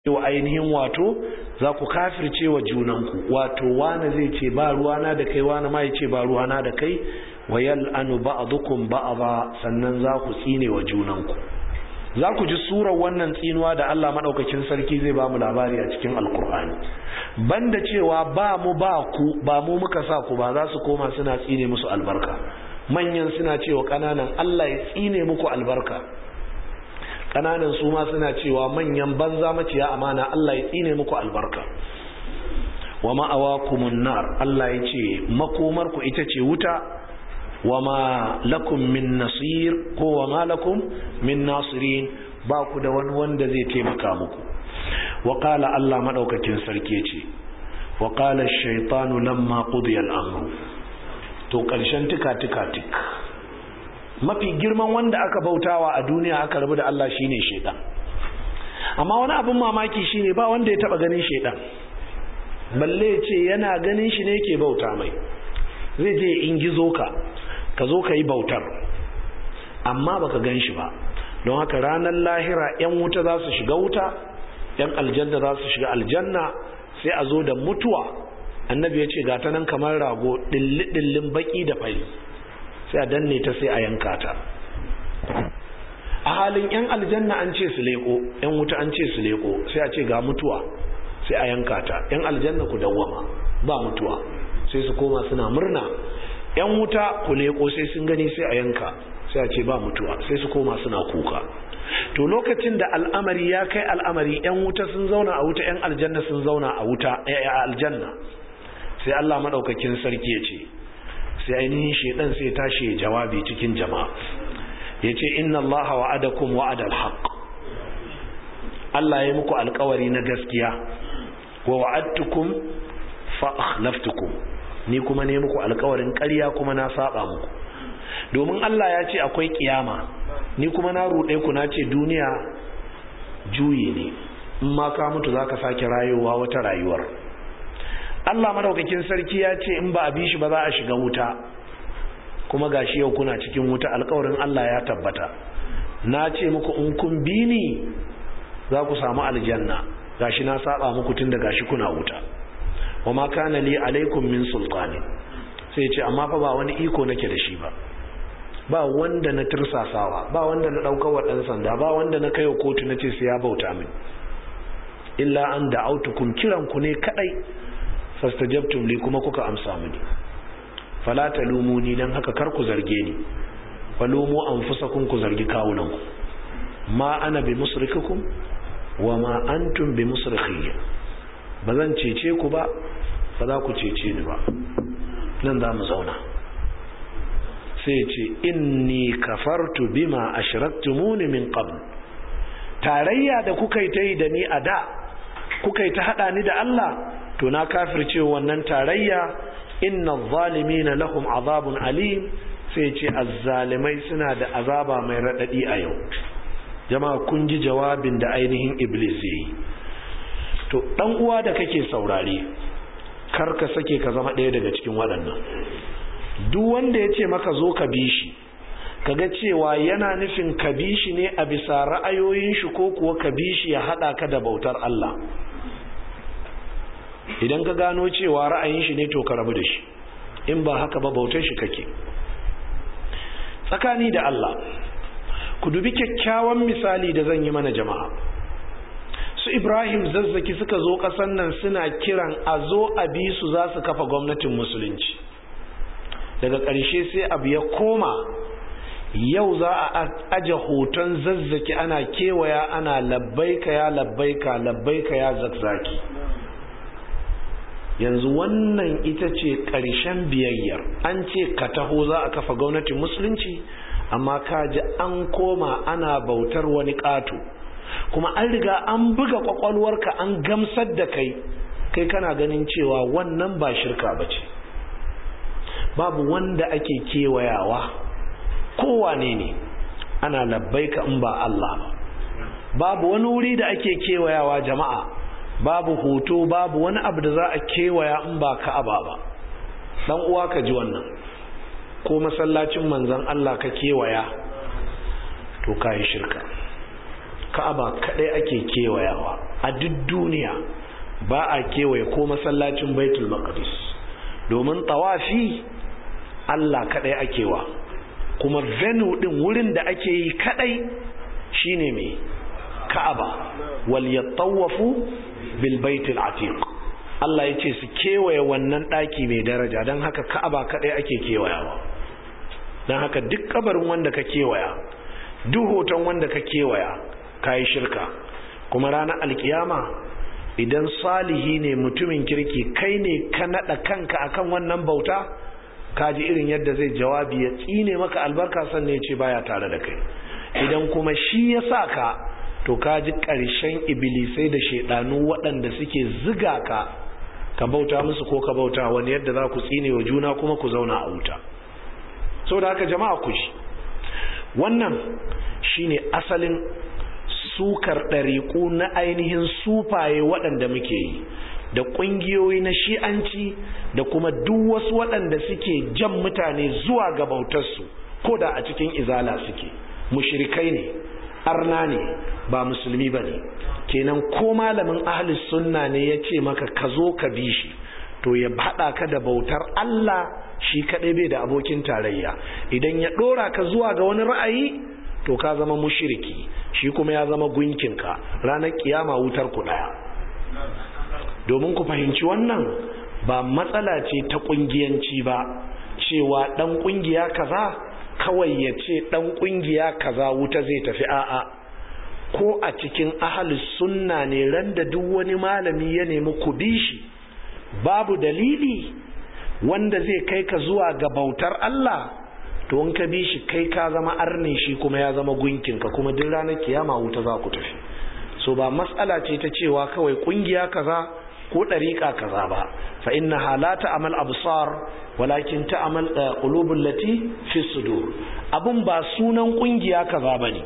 wa ainihin wato za ku kafirce wa junanku wato wani zai ce ba ruwana da kai wani ma ya ce ba ruwana da kai wa yal'anu ba'dukum ba'dha sannan za ku tsine wa junanku za ku ji surar wannan tsinuwa da Allah madaukakin sarki zai ba mu labari a cikin alkur'ani banda cewa ba mu ba ku ba mu muka sa ku ba za su koma suna tsine musu albarka manyan suna cewa kananan Allah ya tsine muku albarka kananan su ma suna cewa manyan banza maciya amana Allah ya tsine muku albarka wa ma'awakumun nar Allah ya ce makomar ku ita ce wuta wa ma lakum min nasir ko wa ma lakum min nasirin ba ku da wani wanda zai taimaka muku wa qala Allah madaukakin sarki ya ce wa qala ash-shaytanu lamma qudiya al-amru to karshen tika tika tik mafi girman wanda aka bautawa a duniya aka rabu da Allah shine shedan amma wani abin mamaki shine ba wanda ya taba ganin shedan balle ce yana ganin shi ne yake bauta mai zai je in gizo ka ka zo ka yi bautar amma baka gan shi ba don haka ranar lahira yan wuta za su shiga wuta yan aljanna za su shiga aljanna sai a zo da mutuwa annabi ya ce ga ta nan kamar rago ɗilli-ɗillin baki da fari sai a danne ta sai a yanka ta a halin yan aljanna an ce su leko yan wuta an ce su leko sai a ce ga mutuwa sai a yanka ta yan aljanna ku dawwama ba mutuwa sai su koma suna murna yan wuta ku leko sai sun gani sai a yanka sai a ce ba mutuwa sai su koma suna kuka to lokacin da al'amari ya kai al'amari yan wuta sun zauna a wuta yan aljanna sun zauna a wuta a aljanna sai Allah madaukakin sarki ya ce sai ainihin shedan sai tashi jawabi cikin jama'a yace inna allaha wa'adakum wa'adal haqq Allah ya muku alkawari na gaskiya wa wa'adtukum fa akhlaftukum ni kuma ne muku alkawarin ƙarya kuma na saba muku domin Allah ya ce akwai kiyama ni kuma na ruɗe ku na ce duniya juyi ne in ma ka mutu zaka sake rayuwa wata rayuwar Allah madaukakin sarki ya ce in ba a bi shi ba za a shiga wuta kuma gashi yau kuna cikin wuta alkawarin Allah ya tabbata na ce muku in kun bi ni za ku samu aljanna gashi na saba muku tun da gashi kuna wuta wa ma kana li alaikum min sultani sai ce amma fa ba wani iko nake da shi ba ba wanda na tursasawa ba wanda na daukar wa dan sanda ba wanda na kaiwa kotu na ce sai ya bauta min illa an da'autukum kiran ku ne kadai fastajabtum li kuma kuka amsa mini fala talumuni dan haka kar ku zarge ni falumu anfusakum ku zargi kawunanku ma ana bi musrikukum wa ma antum bi musrikhiyya ba zan cece ku ba ba za ku cece ni ba nan za mu zauna sai ce inni kafartu bima ashraktumuni min qabl tarayya da kuka yi ta yi da ni a da kuka yi ta hada ni da Allah to na kafirce wannan tarayya inna zalimina lahum azabun alim sai ce azzalimai suna da azaba mai radadi a yau jama'a kun ji jawabin da ainihin iblis yi to dan uwa da kake saurare kar ka sake ka zama ɗaya daga cikin waɗannan duk wanda ya ce maka zo ka bi shi kaga cewa yana nufin ka bi shi ne a bisa ra'ayoyin shi ko kuwa ka bi shi ya haɗa ka da bautar Allah idan ka gano cewa ra'ayin shi ne to ka rabu da shi in ba haka ba bautar shi kake tsakani da Allah ku dubi kyakkyawan misali da zan yi mana jama'a su ibrahim zazzaki suka zo kasan nan suna kiran a zo a bi su za su kafa gwamnatin musulunci daga ƙarshe sai abu ya koma yau za a aje hoton zazzaki ana kewaya ana labbaika ya labbaika labbaika ya zakzaki yanzu wannan ita ce ƙarshen biyayyar an ce ka taho za a kafa gwamnatin musulunci amma ka ji an koma ana bautar wani ƙato kuma an riga an buga ƙwaƙwalwarka an gamsar da kai kai kana ganin cewa wannan ba shirka ba ce babu wanda ake kewayawa kowane ne ana labbaika in ba Allah ba babu wani wuri da ake kewayawa jama'a babu hoto babu wani abu da za a kewaya in ba ka'aba ba dan uwa ka ji wannan ko masallacin manzon Allah ka kewaya to kai shirka ka'aba kadai ake kewayawa a duk duniya ba a kewaye ko masallacin baitul maqdis domin tawafi Allah kadai akewa kuma venue din wurin da ake yi kadai shine mai ka'aba wal yattawafu bil baitil atiq Allah ya ce su kewaye wannan ɗaki mai daraja don haka ka'aba kaɗai ake kewayawa don haka duk kabarin wanda ka kewaya duk hoton wanda ka kewaya ka yi shirka kuma ranar alkiyama idan salihi ne mutumin kirki kai ne ka naɗa kanka akan wannan bauta ka ji irin yadda zai jawabi ya tsine maka albarka sannan ya ce baya tare da kai idan kuma shi ya sa ka to ka ji ƙarshen ibilisai da shaidanu waɗanda suke ziga ka ka bauta musu ko ka bauta wani yadda za ku tsine wa juna kuma ku zauna a wuta sau da haka jama'a ku shi wannan shine asalin sukar ɗariƙu na ainihin sufaye waɗanda muke yi da ƙungiyoyi na shi'anci da kuma duk wasu waɗanda suke jan mutane zuwa ga bautarsu ko da a cikin izala suke mushrikai ne arna ne ba musulmi ba ne kenan ko malamin ahlus sunna ne ya ce maka ka zo ka bi shi to ya haɗa ka da bautar Allah shi kaɗai bai da abokin tarayya idan ya ɗora ka zuwa ga wani ra'ayi to ka zama mushiriki shi kuma ya zama gunkinka ranar kiyama wutar ku ɗaya domin ku fahimci wannan ba matsala ce ta ƙungiyanci ba cewa ɗan ƙungiya kaza kawai ya ce ɗan ƙungiya kaza wuta zai tafi a'a ko a cikin ahalus sunna ne ran da duk wani malami ya nemi ku bi shi babu dalili wanda zai kai ka zuwa ga bautar Allah to in ka bi shi kai ka zama arne shi kuma ya zama gunkinka kuma duk ranar kiyama wuta za ku tafi so ba matsala ce ta cewa kawai kungiya kaza ko ɗariƙa kaza ba fa inna halata amal absar walakin ta amal qulubul lati fi sudur abun ba sunan kungiya kaza bane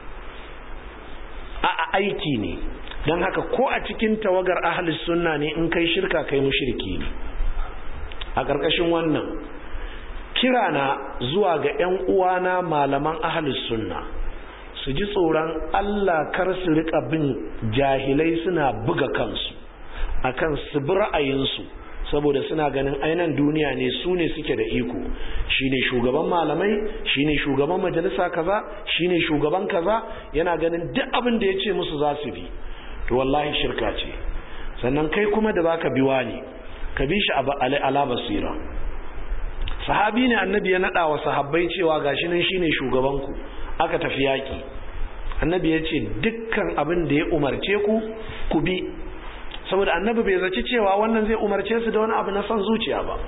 a aiki ne don haka ko a cikin tawagar ahlus sunna ne in kai shirka kai mushriki ne a ƙarƙashin wannan kirana zuwa ga 'yan uwana malaman ahlus sunna su ji tsoron Allah kar su rika bin jahilai suna buga kansu akan su bi ra'ayinsu saboda suna ganin ainan duniya ne su ne suke da iko shine shugaban malamai shine shugaban majalisa kaza shine shugaban kaza yana ganin duk abin da ya ce musu za su bi to wallahi shirka ce sannan kai kuma da baka biwa ne ka bi shi ala basira sahabi ne annabi ya nada wa sahabbai cewa gashi nan shine shugaban ku aka tafi yaki annabi ya ce dukkan abin da ya umarce ku ku bi saboda annabi bai zaci cewa wannan zai umarce su da wani abu na son zuciya ba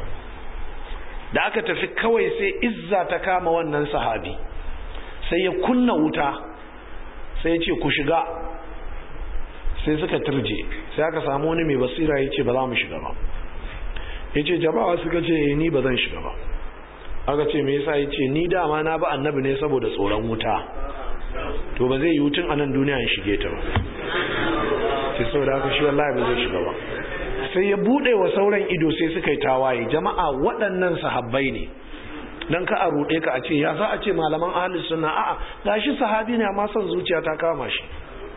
da aka tafi kawai sai izza ta kama wannan sahabi sai ya kunna wuta sai ya ce ku shiga sai suka turje sai aka samu wani mai basira ya ce ba za mu shiga ba ya ce jama'a suka ce ni ba zan shiga ba aka ce me yasa ya ce ni dama na ba annabi ne saboda tsoron wuta to ba zai yi wutun a nan duniya in shige ta ba sai saboda haka shi wallahi ba zai shiga ba sai ya bude wa sauran ido sai suka yi tawaye jama'a waɗannan sahabbai ne dan ka a ruɗe ka a ce ya za a ce malaman ahlus sunna a'a gashi sahabi ne amma son zuciya ta kama shi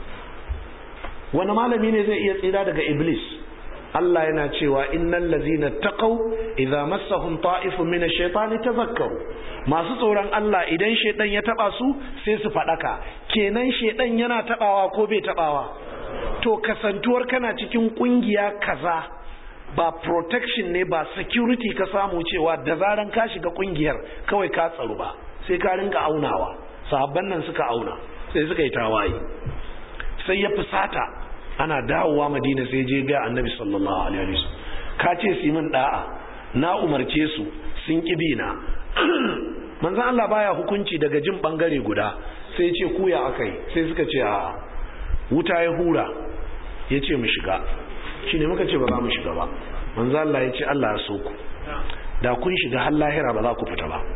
wani malami ne zai iya tsira daga iblis Allah yana cewa innal ladzina taqaw idza massahum ta'ifun min ash-shaytani tadhakkaru masu tsoron Allah idan shedan ya taba su sai su fadaka kenan shedan yana tabawa ko bai tabawa to kasantuwar kana cikin kungiya kaza ba protection ne ba security ka samu cewa da zaran ka shiga kungiyar kawai ka tsaro ba sai ka rinka aunawa sahabban nan suka auna sai suka yi tawaye sai ya fusata ana dawowa madina sai je ga annabi sallallahu alaihi wasallam ka ce su min da'a na umarce su sun kibi na manzon Allah baya hukunci daga jin bangare guda sai ce kuya akai sai suka ce a wuta ya hura ya ce mu shiga shine muka ce ba za mu shiga ba manzon Allah ya ce Allah ya so ku da kun shiga har lahira ba za ku fita ba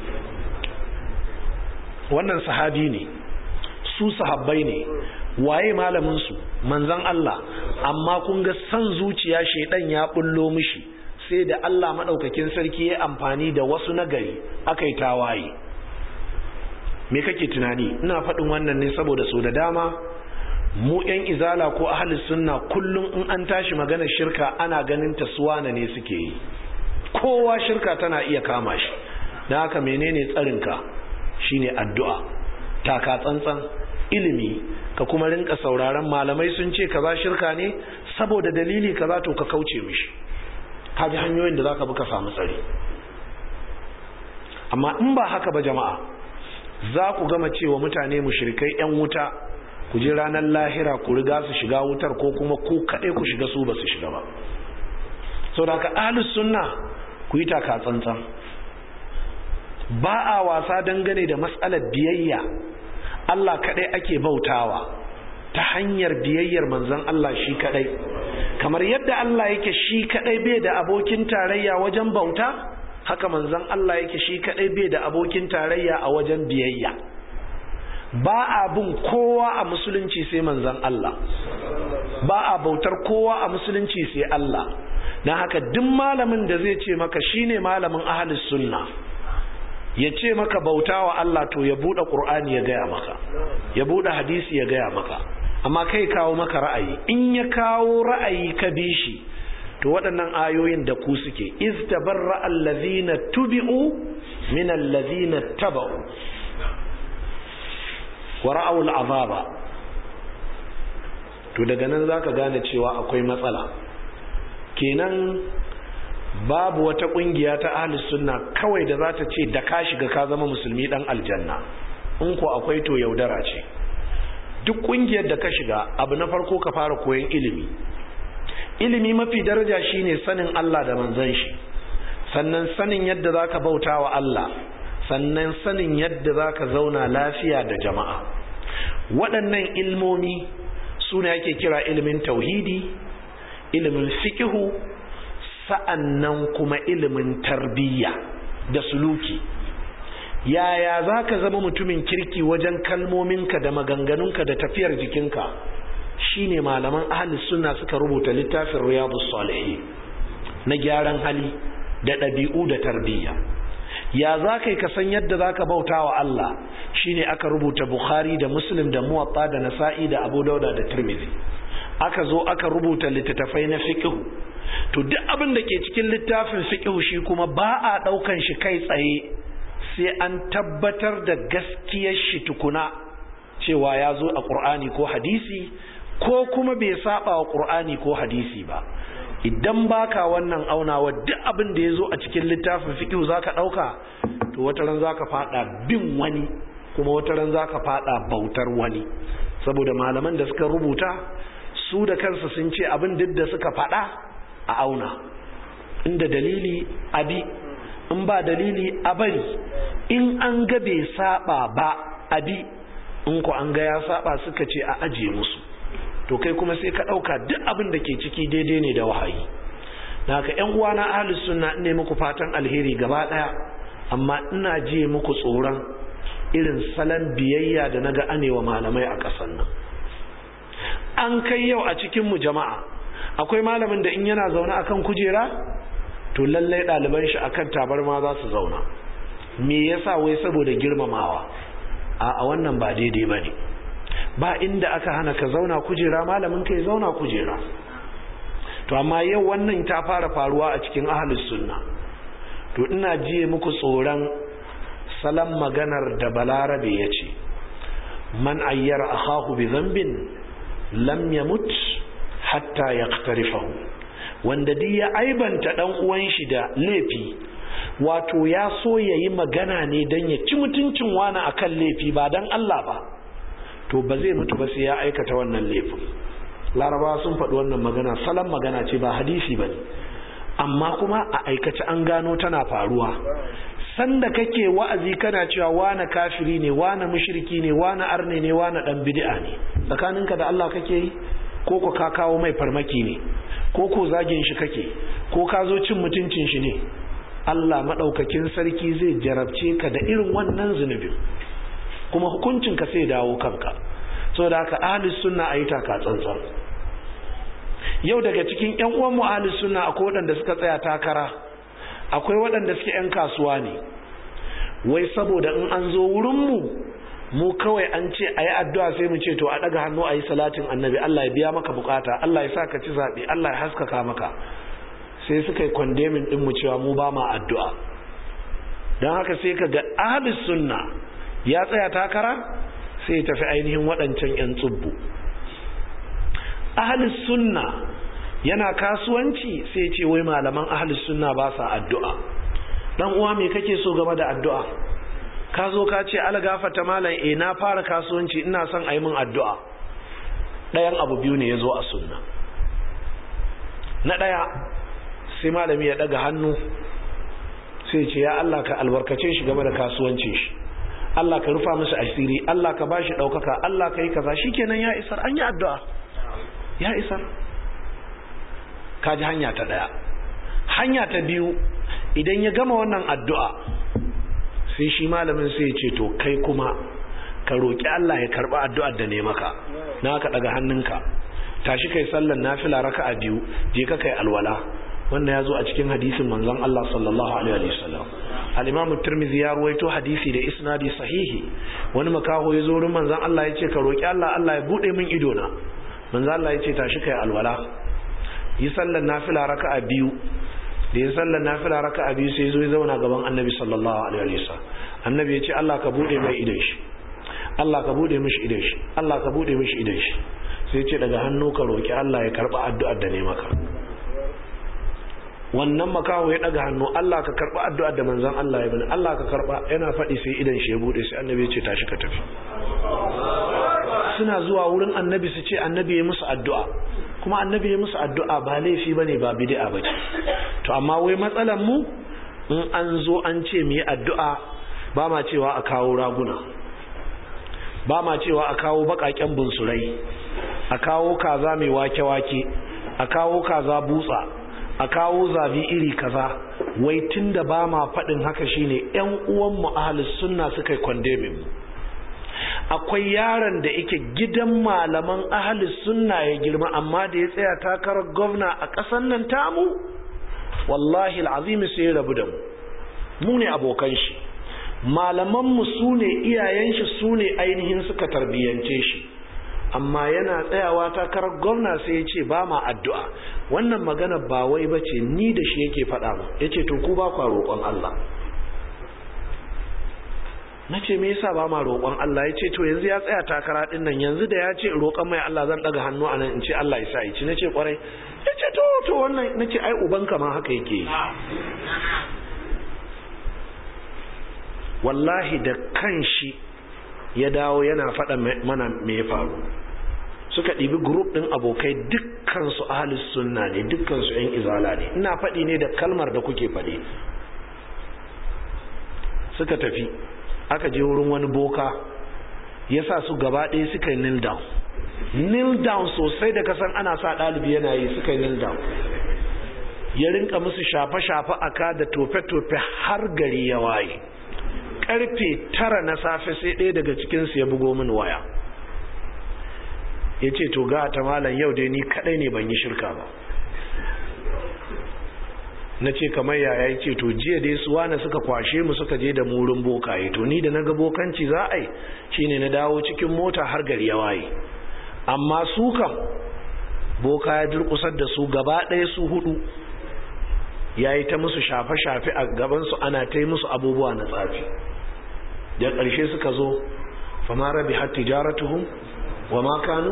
wannan sahabi ne su sahabbai ne waye malamin su manzon Allah amma kun ga san zuciya shedan ya bullo mishi sai da Allah madaukakin sarki ya amfani da wasu nagari akai tawaye me kake tunani ina faɗin wannan ne saboda so da dama mu yan izala ko ahli sunna kullum in an tashi magana shirka ana ganin ta suwana ne suke yi kowa shirka tana iya kama shi don haka menene tsarinka shine addu'a taka tsantsan ilimi ka kuma rinka sauraron malamai sun ce kaza shirka ne saboda dalili kaza to ka kauce mishi kaji hanyoyin da zaka bi ka samu tsari amma in ba haka ba jama'a za ku gama cewa mutane mushrikai yan wuta ku je ranar lahira ku riga su shiga wutar ko kuma ku kaɗai ku shiga su ba su shiga ba saboda haka ahlus sunna ku yi taka tsantsan ba a wasa dangane da matsalar biyayya Allah kaɗai ake bautawa ta hanyar biyayyar manzon Allah shi kaɗai kamar yadda Allah yake shi kaɗai bai da abokin tarayya wajen bauta haka manzon Allah yake shi kaɗai bai da abokin tarayya a wajen biyayya ba a bin kowa a musulunci sai manzon Allah ba a bautar kowa a musulunci sai Allah don haka duk malamin da zai ce maka shine malamin ahlus sunna ya ce maka bauta wa Allah to ya buɗe ƙur'ani ya gaya maka ya buɗe hadisi ya gaya maka amma kai kawo maka ra'ayi in ya kawo ra'ayi ka bi shi to waɗannan ayoyin da ku suke iz tabarra allazina tubi'u min allazina taba'u wa ra'aw al'azaba to daga nan zaka gane cewa akwai matsala kenan babu wata kungiya ta ahlus sunna kawai da za ta ce da ka shiga ka zama musulmi dan aljanna in ko akwai to yaudara ce duk kungiyar da ka shiga abu na farko ka fara koyon ilimi ilimi mafi daraja shine sanin Allah da manzon shi sannan sanin yadda zaka bauta wa Allah sannan sanin yadda zaka zauna lafiya da jama'a waɗannan ilmomi su ne ake kira ilimin tauhidi ilimin fikihu sa'annan kuma ilimin tarbiyya da suluki yaya za ka zama mutumin kirki wajen kalmominka da maganganunka da tafiyar jikinka shine malaman ahalis suna suka rubuta littafin riyadus salihin na gyaran hali da ɗabi'u da tarbiyya ya za ka yi kasan yadda za ka bauta wa Allah shine aka rubuta bukhari da muslim da muwatta da nasa'i da abu dauda da tirmidhi aka zo aka rubuta littattafai na fiqhu to duk abin da ke cikin littafin fiqhu shi kuma ba a daukan shi kai tsaye sai an tabbatar da gaskiyar shi tukuna cewa ya zo a qur'ani ko hadisi ko kuma bai saba wa qur'ani ko hadisi ba idan baka wannan aunawa duk abin da ya zo a cikin littafin fiqhu zaka dauka to wata ran zaka fada bin wani kuma wata ran zaka fada bautar wani saboda malaman da suka rubuta su da kansu sun ce abin duk da suka fada a auna inda dalili abi in ba dalili a bari in an ga bai saba ba abi in ku an ga ya saba suka ce a ajiye musu to kai kuma sai ka ɗauka duk abin da ke ciki daidai ne da wahayi da haka ‘yan uwana ahalus sunna ne muku fatan alheri gaba ɗaya amma ina je muku tsoron irin salon biyayya da na ga anewa malamai a ƙasar nan an kai yau a cikinmu jama'a akwai malamin da in yana zaune akan kujera to lallai ɗaliban shi akan tabarma za su zauna me yasa wai saboda girmamawa a wannan ba daidai ba ne ba inda aka hana ka zauna kujera malamin ka ya zauna kujera to amma yau wannan ta fara faruwa a cikin ahlus sunna to ina jiye muku tsoron salam maganar da balarabe ya ce man ayyara akhahu bi dhanbin lam yamut hatta yaqtarifahu wanda duk ya aibanta dan uwan shi da laifi wato ya so yayi magana ne dan ya ci mutuncin wani akan laifi ba dan Allah ba to ba zai mutu ba sai ya aikata wannan laifin larabawa sun faɗi wannan magana salon magana ce ba hadisi ba ne amma kuma a aikace an gano tana faruwa sanda kake wa'azi kana cewa wane kafiri ne wane mushriki ne wane arne ne wane dan bid'a ne tsakaninka da Allah kake yi ko ko ka kawo mai farmaki ne ko ko zagin shi kake ko ka zo cin mutuncin shi ne Allah madaukakin sarki zai jarabce ka da irin wannan zunubin kuma hukuncin ka sai dawo kanka saboda haka ahlus sunna ayi taka tsantsan yau daga cikin ƴan uwan mu ahlus sunna akwai waɗanda suka tsaya takara akwai waɗanda suke ƴan kasuwa ne wai saboda in an zo wurin mu mu kawai an ce a yi addu'a sai mu ce to a ɗaga hannu a yi salatin annabi Allah ya biya maka bukata Allah ya sa ka ci zaɓe Allah ya haskaka maka sai suka yi kwandemin ɗin mu cewa mu ba ma addu'a don haka sai ka ga ahlus sunna ya tsaya takara sai ya tafi ainihin waɗancan 'yan tsubbu ahlus sunna yana kasuwanci sai ce wai malaman ahlus sunna ba sa addu'a dan uwa me kake so game da addu'a ka zo ka ce algafata malam eh na fara kasuwanci ina son a yi min addu'a ɗayan abu biyu ne ya zo a sunna na ɗaya sai malami ya ɗaga hannu sai ce ya Allah ka albarkace shi game da kasuwancin shi Allah ka rufa musu asiri Allah ka bashi ɗaukaka Allah ka yi kaza shikenan ya isar an yi addu'a ya isar ka ji hanya ta ɗaya hanya ta biyu idan ya gama wannan addu'a sai shi malamin sai ya ce to kai kuma ka roƙi Allah ya karɓi addu'ar da ne maka na ka ɗaga hannunka tashi kai sallan nafila raka'a biyu je ka kai alwala wannan ya zo a cikin hadisin manzon Allah sallallahu alaihi wasallam al-Imam Tirmidhi ya ruwaito hadisi da isnadi sahihi wani makaho ya zo wurin manzon Allah ya ce ka roƙi Allah Allah ya bude min ido na manzon Allah ya ce tashi kai alwala yi sallan nafila raka'a biyu da ya sallar nafila raka'a biyu sai zo ya zauna gaban annabi sallallahu alaihi wasallam annabi ya ce Allah ka bude mai idan shi Allah ka bude mishi idan shi Allah ka bude mishi idan shi sai ce daga hannu ka roki Allah ya karba addu'ar da ne maka wannan makaho ya daga hannu Allah ka karba addu'ar da manzon Allah ya bani Allah ka karba yana faɗi sai idan shi ya bude sai annabi ya ce tashi ka tafi suna zuwa wurin annabi su ce annabi ya musu addu'a kuma annabi ya musu addu'a ba laifi bane ba bid'a bace to amma wai matsalan mu in an zo an ce mu yi addu'a ba ma cewa a kawo raguna ba ma cewa a kawo bakaken bunsurai a kawo kaza mai wake-wake a kawo kaza butsa a kawo zabi iri kaza wai tunda ba ma faɗin haka shine ƴan uwan mu ahlus sunna suka yi condemn mu akwai yaron da yake gidan malaman ahalis sunna ya girma amma da ya tsaya takarar gwamna a ƙasar nan tamu wallahi al'azimi sai ya rabu da mu mu ne abokan shi malamanmu su ne iyayen shi su ne ainihin suka tarbiyyance shi amma yana tsayawa takarar gwamna sai ya ce ba ma addu'a wannan magana ba wai ba ce ni da shi yake faɗa mu ya ce to ku ba kwa roƙon Allah na ce me yasa ba ma roƙon Allah ya ce to yanzu ya tsaya takara din nan yanzu da ya ce roƙon mai Allah zan daga hannu a nan in ce Allah ya sa yi ci na ce kwarai ya ce to to wannan na ce ai ubanka ma haka yake wallahi da kan shi ya dawo yana faɗa mana me ya faru suka ɗibi grup ɗin abokai dukkansu ahalus sunna ne dukkansu 'yan izala ne ina faɗi ne da kalmar da kuke faɗi suka tafi aka je wurin wani boka ya sa su gaba ɗaya suka yi kneel down kneel down sosai da kasan ana sa ɗalibi yana yi suka yi kneel down ya rinka musu shafe-shafe a ka da tofe-tofe har gari ya waye karfe tara na safe sai ɗaya daga cikinsu ya bugo min waya ya ce to ga ta malam yau dai ni kaɗai ne ban yi shirka ba na ce kamar yaya ya ce to jiya dai su wane suka kwashe mu suka je da murin bokaye to ni da na ga bokanci za a yi shine na dawo cikin mota har gari ya waye amma su kam boka ya durkusar da su gaba ɗaya su hudu ya yi ta musu shafe-shafe a gabansu ana ta yi musu abubuwa na tsafi da ƙarshe suka zo fama rabi har tijaratuhum wa makanu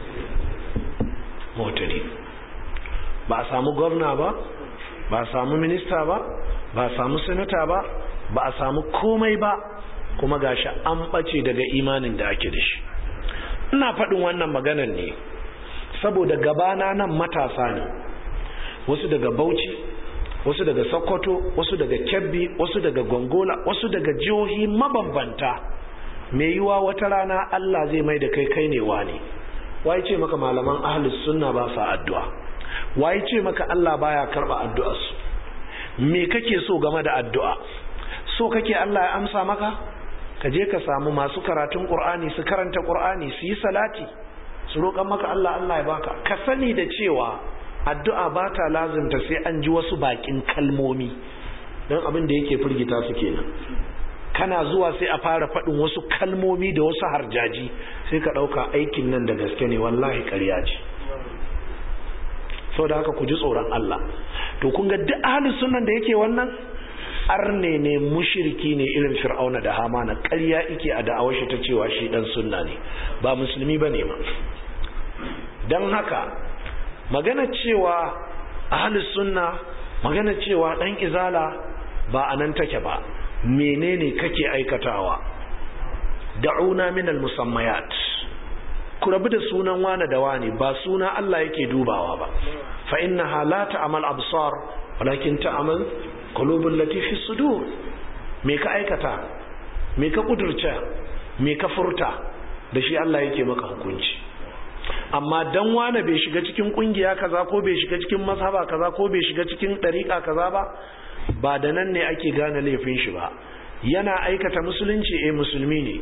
motari ba a samu gwamna ba ba a samu minista ba ba a samu sanata ba ba a samu komai ba kuma gashi an ɓace daga imanin da ake da shi ina faɗin wannan maganan ne saboda gabana nan matasa ne wasu daga bauchi wasu daga sokoto wasu daga kebbi wasu daga gongola wasu daga jihohi mabambanta mai yiwa wata rana allah zai mai da kai kai ne wani waye ce maka malaman ahlus sunna ba sa addu'a waye ce maka allah baya karba addu'arsu me kake so game da addu'a so kake allah ya amsa maka ka je ka samu masu karatun qur'ani su karanta qur'ani su yi salati su roƙan maka allah allah ya baka ka sani da cewa addu'a ba ta lazimta sai an ji wasu bakin kalmomi don abin da yake firgita su kenan kana zuwa sai a fara faɗin wasu kalmomi da wasu harjaji sai ka ɗauka aikin nan da gaske ne wallahi ƙarya ce da haka ku ji tsoron Allah to kun ga duk ahlus sunnan da yake wannan arne ne mushriki ne irin fir'auna da hamana ƙarya yake a da'awar shi ta cewa shi dan sunna ne ba musulmi bane ma dan haka magana cewa ahlus sunna magana cewa dan izala ba anan take ba menene kake aikatawa da'una min al-musammayat ku rabu da sunan wane da wane ba suna Allah yake dubawa ba fa innaha la ta'mal absar walakin ta'mal qulubul lati fi sudur me ka aikata me ka kudurce me ka furta da shi Allah yake maka hukunci amma dan wane bai shiga cikin kungiya kaza ko bai shiga cikin mazhaba kaza ko bai shiga cikin dariqa kaza ba ba da nan ne ake gane laifin shi ba yana aikata musulunci eh musulmi ne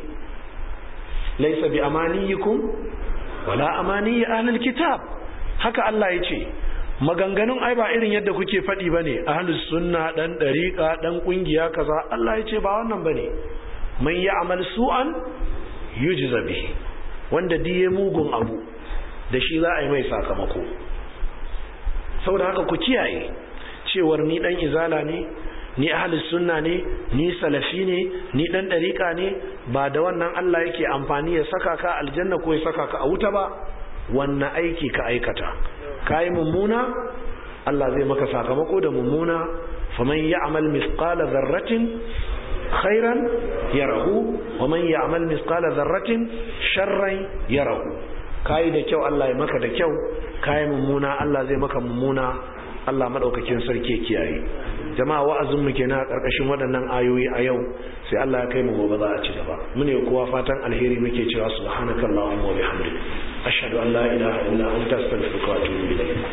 laisa bi amaniyikum wala amaniyi ahlul kitab haka Allah ya ce maganganun ai ba irin yadda kuke faɗi bane ahlus sunna dan dariqa dan kungiya kaza Allah ya ce ba wannan bane man ya'mal su'an yujza bihi wanda diye mugun abu da shi za a yi mai sakamako saboda haka ku kiyaye cewar ni dan izala ne ni ahlus sunna ne ni salafi ne ni dan dariqa ne ba da wannan Allah yake amfani ya saka ka aljanna ko ya saka ka a wuta ba wannan aiki ka aikata kai mummuna Allah zai maka sakamako da mummuna faman ya'mal mithqala dharratin khairan yarahu waman ya'mal mithqala dharratin sharran yarahu kai da kyau Allah ya maka da kyau kai mummuna Allah zai maka mummuna Allah madaukakin sarki kiyaye jama'a wa'azin mu kenan a karkashin waɗannan ayoyi a yau sai Allah ya kai mu gobe za a ci gaba mune kowa fatan alheri muke cewa subhanakallahumma wa bihamdika ashhadu an la ilaha illa anta astaghfiruka wa atubu ilayk